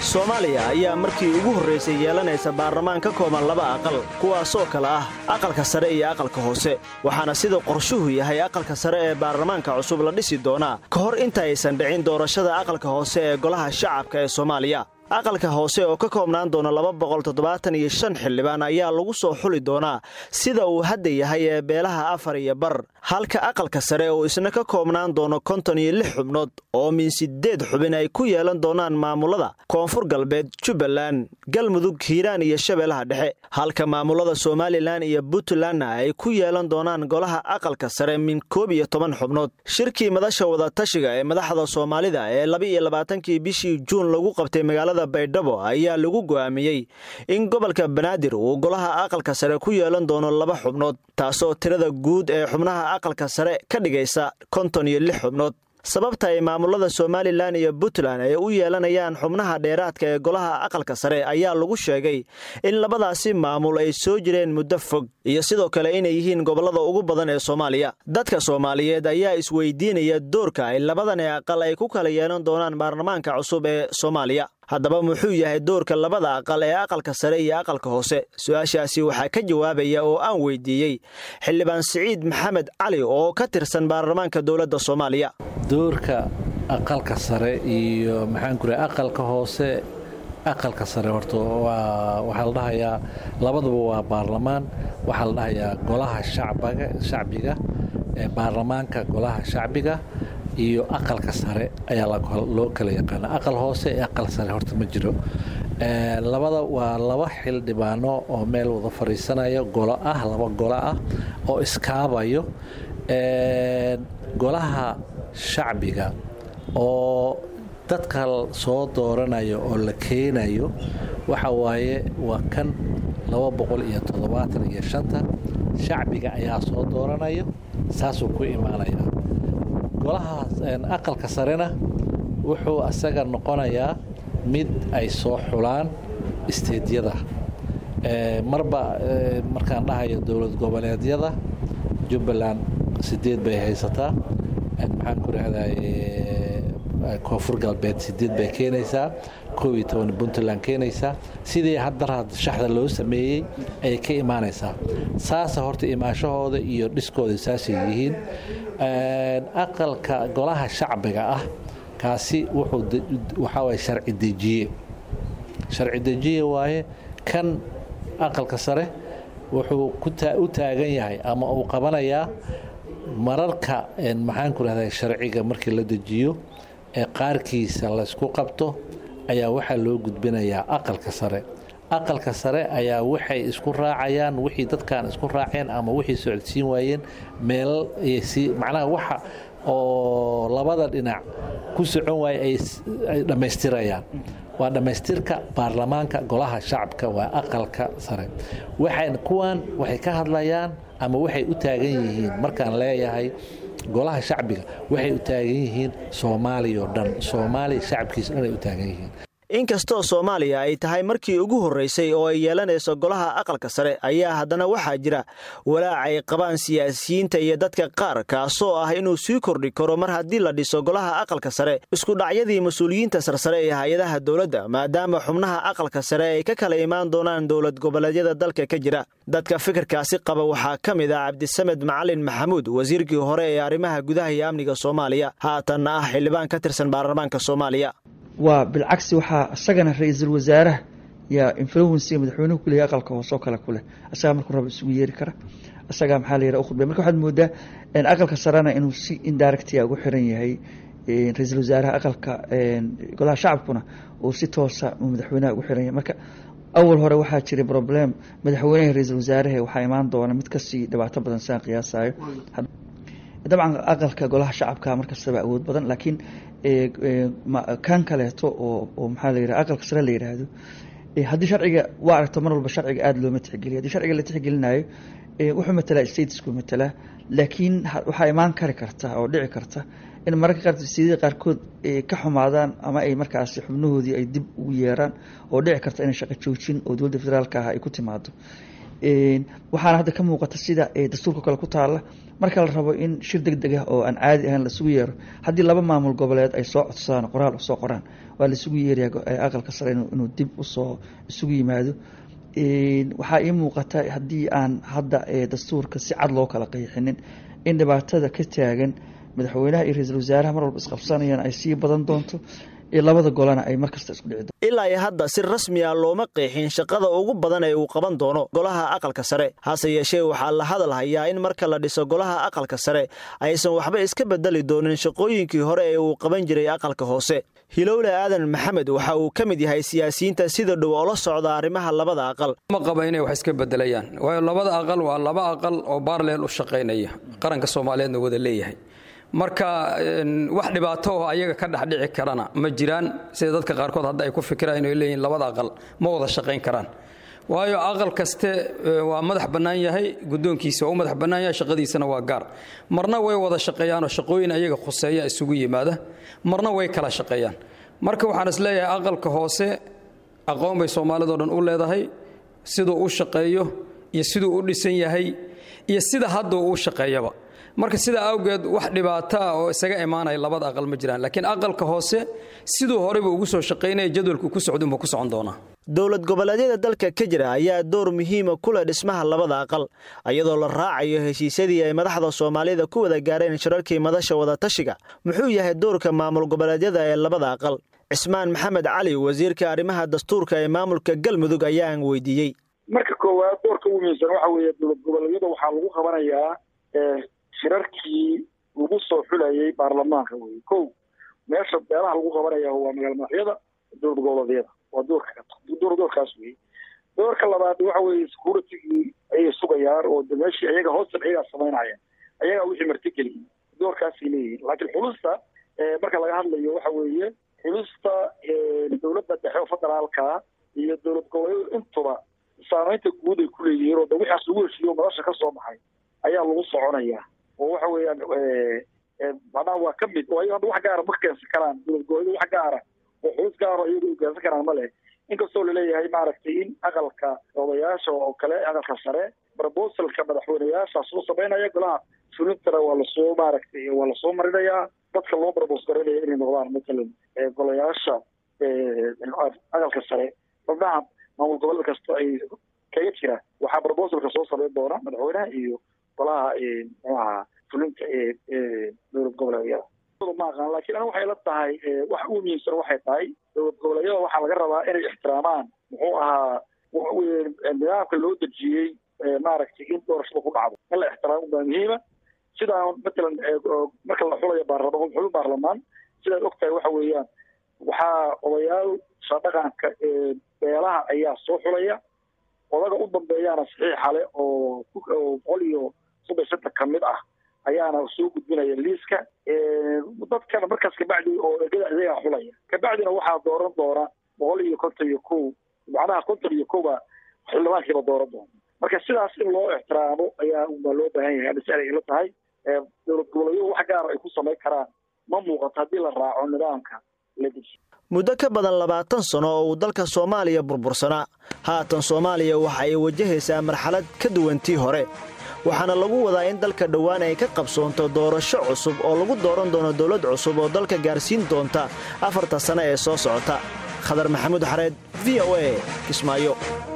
soomaaliya ayaa markii ugu horraysay yeelanaysa baarlamaan ka kooban laba aqal kuwaasoo kale ah aqalka sare iyo aqalka hoose waxaana sida qorshuhu yahay aqalka sare ee baarlamaanka cusub la dhisi doonaa ka hor inta aysan dhicin doorashada aqalka hoose ee golaha shacabka ee soomaaliya aqalka hoose oo ka koobnaan doona laba boqol toddobaatan iyo shan xildhibaan ayaa lagu soo xuli doonaa sida uu hadda yahay ee beelaha afar iyo bar halka aqalka sare oo isna ka koobnaan doono konton iyo lix xubnood oo min siddeed xubin ay ku yeelan doonaan maamulada koonfur galbeed jubbaland galmudug hiiraan iyo shabeellaha dhexe halka maamulada somalilan iyo puntlandna ay ku yeelan doonaan golaha aqalka sare min koob iyo toban xubnood shirkii madasha wadatashiga ee madaxda soomaalida ee laba iyo labaatankii bishii juun lagu qabtay magaalada baydhabo ayaa lagu go'aamiyey in gobolka banaadir uu golaha aqalka sare ku yeelan doono laba xubnood taasoo tirada guud ee xubnaha aqalka sare ka dhigaysa konton iyo lix xubnood sababta ay maamulada somalilan iyo puntland ay u yeelanayaan xubnaha dheeraadka ee golaha aqalka sare ayaa lagu sheegay in labadaasi maamul ay soo jireen muddo fog iyo sidoo kale inay yihiin gobollada ugu badan ee soomaaliya dadka soomaaliyeed ayaa isweydiinaya doorka ay labadani aqal ay ku kala yeelan doonaan baarlamaanka cusub ee soomaaliya haddaba muxuu yahay doorka labada aqal ee aqalka sare iyo aqalka hoose su-aashaasi waxaa ka jawaabaya oo aan weydiiyey xildhibaan siciid maxamed cali oo ka tirsan baarlamaanka dowladda soomaaliya doorka aqalka sare iyo maxaanku raa aqalka hoose aqalka sare horta waxaa la dhahayaa labaduba waa baarlamaan waxaa la dhahayaa golaha shacbiga ee baarlamaanka golaha shacbiga iyo aqalka sare ayaa loo kala yaqaana aqal hoose ee aqal sare horta ma jiro labada waa laba xildhibaano oo meel wada fadhiisanaya golo ah laba golo ah oo iskaabayo golaha shacbiga oo dadka soo dooranayo oo la keenayo waxa waaye waa kan laba boqol iyo toddobaatan iyo shanta shacbiga ayaa soo dooranayo saasuu ku imaanaya golaha aqalka sarena wuxuu asaga noqonayaa mid ay soo xulaan isteedyada marba markaan dhahayo dowlad goboleedyada jubbaland sideed bay haysataa maxaan ku rahday koonfur galbeed sideed bay keenaysaa koob iyo toban puntland keenaysaa sidii haddar shaxda loo sameeyey ayay ka imaanaysaa saasa horta imaashahooda iyo dhiskooda saasay yihiin aqalka golaha shacbiga ah kaasi waxaa waye sharci dejiye sharci dejiye waaye kan aqalka sare wuxuu u taagan yahay ama uu qabanayaa mararka maxaan ku rahda sharciga markii la dejiyo ee qaarkiisa laysku qabto ayaa waxaa loo gudbinayaa aqalka sare aqalka sare ayaa waxay isku raacayaan wixii dadkan isku raaceen ama wixii socodsiin waayeen meel macnaha waxa oo labada dhinac ku socon waaye ay dhammaystirayaan waa dhammaystirka baarlamaanka golaha shacabka waa aqalka sare waxay kuwan waxay ka hadlayaan ama waxay u taagan yihiin markaan leeyahay golaha shacbiga waxay u taagan yihiin soomaaliya oo dhan soomaaliya shacabkiisa dhan ay u taagan yihiin inkastoo soomaaliya ay tahay markii ugu horraysay oo ay yeelanayso golaha aqalka sare ayaa haddana waxaa jira walaac ay qabaan siyaasiyiinta iyo dadka qaar kaasoo ah inuu sii kordhi karo mar haddii la dhiso golaha aqalka sare iskudhacyadii mas-uuliyiinta sarsare ee hay-adaha dowladda maadaama xubnaha aqalka sare ay ka kala imaan doonaan dowlad goboleedyada dalka ka jira dadka fikirkaasi qaba waxaa ka mid ah cabdisamed macalin maxamuud wasiirkii hore ee arrimaha gudaha iyo amniga soomaaliya haatanna ah xildhibaan ka tirsan baarlamaanka soomaaliya waa bilcagsi waxaa isagana ra-iisul wasaaraha yaa influency madaxweynuhu kuleeyahy aqalka hoosoo kale ku leh isagaa markuu raba isugu yeeri kara isagaa maxaa la yiraha u khudbay marka waxaad moodaa aqalka sarena inuu si indirectia ugu xiran yahay ra-iisul wasaaraha aqalka golaha shacabkuna uu si toosa madaxweynaha ugu xiran yahay marka awal hore waxaa jiray problem madaxweynaha ra-iisul wasaaraha waxaa imaan doona mid kasii dhibaato badan siaan qiyaasayo dabcan aqalka golaha shacabka markastaba awood badan laakiin kan kaleeto oo maxaa la yiraha aqalka sare la yiraahdo haddii sharciga waa aragto mar walba sharciga aada looma tixgeliyo haddii sharciga la tixgelinayo wuxuu matalaa statesku matalaa laakiin waxaa imaan kari karta oo dhici karta in mararka qaar siyadii qaarkood ka xumaadaan ama ay markaasi xubnahoodii ay dib ugu yeeraan oo dhici karta inay shaqo joojin oo dowladda federaalka ah ay ku timaado waxaana hadda ka muuqata sida dastuurka kale ku taalla marka la rabo in shir deg deg ah oo aan caadi ahayn lasugu yeero haddii laba maamul goboleed ay soo codsadaan qoraal usoo qoraan waa laisugu yeerayaa aqalka sare inuu dib usoo isugu yimaado waxaa ii muuqata haddii aan hadda dastuurka si cad loo kala qeexinin in dhibaatada ka taagan madaxweynaha iyo ra-iisul wasaaraha mar walba isqabsanayaan ay sii badan doonto iyo labada golana ay markasta isku dhici doonto ilaa iyo hadda si rasmi ah looma qeexin shaqada ugu badan ee uu qaban doono golaha aqalka sare hase yeeshee waxaa la hadal hayaa in marka la dhiso golaha aqalka sare aysan waxba iska bedeli doonin shaqooyinkii hore ee uu qaban jiray aqalka hoose hilowle aadan maxamed waxa uu ka mid yahay siyaasiyiinta sida dhow oola socda arrimaha labada aqal ma qaba inay wax iska bedelayaan waayo labada aqal waa laba aqal oo baarleel u shaqaynaya qaranka soomaaliyeedna wada leeyahay marka wax dhibaato oo ayaga ka dhexdhici karana ma jiraan sida dadka qaarkood hadda ay ku fikiraan inay leeyihin labada aqal ma wada shaqayn karaan waayo aqal kaste waa madax bannaan yahay guddoonkiisa waa u madax bannaan yahay shaqadiisana waa gaar marna way wada shaqeeyaanoo shaqooyin ayaga khuseeya isugu yimaada marna way kala shaqeeyaan marka waxaan is leeyahay aqalka hoose aqoon bay soomaalidao dhan u leedahay siduu u shaqeeyo iyo siduu u dhisan yahay iyo sida hadda uu u shaqeeyaba marka sidaa awgeed wax dhibaato ah oo isaga imaanaya labada aqal ma jiraan laakiin aqalka hoose siduu horeyba ugu soo shaqaynaya jadwalku ku socdunba ku socon doonaa dowlad goboleedyada dalka ka jira ayaa door muhiima ku leh dhismaha labada aqal iyadoo la raacayo heshiisyadii ay madaxda soomaalida ku wada gaareen shirarkii madasha wadatashiga muxuu yahay doorka maamul goboleedyada ee labada aqal cismaan maxamed cali wasiirka arrimaha dastuurka ee maamulka galmudug ayaan weydiiyey marka koowaad doorka ugu muhiimsan waxa weeye dowlad goboleedyada waxaa lagu qabanayaa shirarkii lagu soo xulayay baarlamaanka wey ko meesha beelaha lagu qabanaya waa magaala madaxyada dowlad goboleedyada waa doorka doorkaas wey doorka labaad waxa weeye securitigii ayay sugayaan oo de meeshii ayaga hoosan ayagaa samaynaya ayagaa wixii martigeliyay doorkaasay leeyihiin laakiin xulusta marka laga hadlayo waxa weeye xulusta dowladda dhexe oo federaalka iyo dowlad goboleedyadu intuba saamaynta guud ay ku leeyihiin oo de wixaas lagu heshiiyo madasha ka soo baxay ayaa lagu soconayaa oo waxa weeyaan macnaha waa ka mid oo ayaga hadda wax gaara ma keensan karaan dowlad goboleedyadu wax gaara oo xulus gaaro iyagu ay keensan karaan ma leh inkastoo laleeyahay maaragtay in aqalka odayaasha oo kale aqalka sare proposalka madaxweyneyaasha soo samaynaya golaha fulintana waa lasoo maaragtay waa lasoo marinayaa dadka loo propos garanaya inay noqdaan matalan golayaasha aqalka sare xubnaha maamul goboled kasta ay kaga jira waxaa proposalka soo samayn doona madaxweynaha iyo golaha mxuaha fulinta ee dowlad goboleedyada ma aqaan lakiin ana waxay la tahay wax ugu muhiimsan waxay tahay dowlad goboleedyada waxaa laga rabaa inay ixtiraamaan muxuu ahaa nidaamka loo dejiyey maaragtay in doorashada ku dhacdo in la ixtiraamo baa muhiima sidaa matalan marka la xulayo baarlamaan xulu baarlamaan sidaad og tahay waxa weeyaan waxaa odayaal shadhaqanka beelaha ayaa soo xulaya odaga u dambeeyaana saxiixa leh oo boqol iyo soddon shanta ka mid ah ayaana soo gudbinaya liiska dadkana markaas kabacdi oo egada iyagaa xulaya kabacdina waxaa dooran doona boqol iyo konton iyo kow macnaha konton iyo kowba xildhibaankiiba dooran doona marka sidaas in loo ixtiraamo ayaa baa loo baahan yahay hadda si ay ila tahay dowlad goboleedyadu wax gaara ay ku samayn karaan ma muuqato haddii la raaco nidaamka la dejiyo muddo ka badan labaatan sano oo uu dalka soomaaliya burbursanaa haatan soomaaliya waxa ay wajahaysaa marxalad ka duwantii hore waxaana lagu wadaa in dalka dhowaan ay ka qabsoonto doorasho cusub oo lagu dooran doono dowlad cusub oo dalka gaarsiin doonta afarta sane ee soo socota khadar maxamuud xareed v o a kismaayo